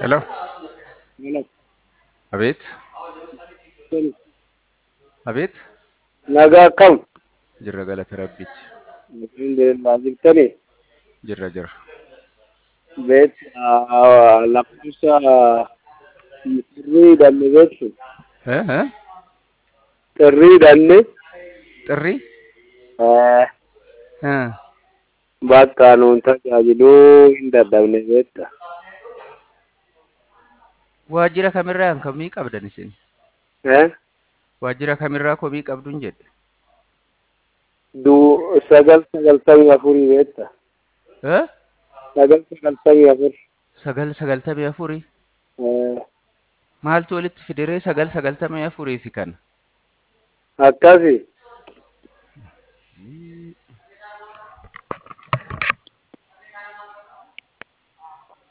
Hello. Hello. Abid. Abid. Nagaa kam? Jirra galata rabbiiti. Alhamdulillah jirtanii? Jirra jirra. Beet lakkoofsa sirrii hidhanne beektu? Eh, eh? Sirrii hidhanne Xirrii? eh, Eh. bakka nuun tajaajiluu hin dadhabne beekta? Waajjira kamirraa komii qabdan isin? Eh? Waajjira kamirraa komii qabduun jedhe? Du sagal sagaltamii afurii beekta? Eh? Sagal sagaltamii afur. Sagal sagaltamii afurii? Eh, Maaltu walitti fidee sagal sagaltamii afurii fi kana? akkasi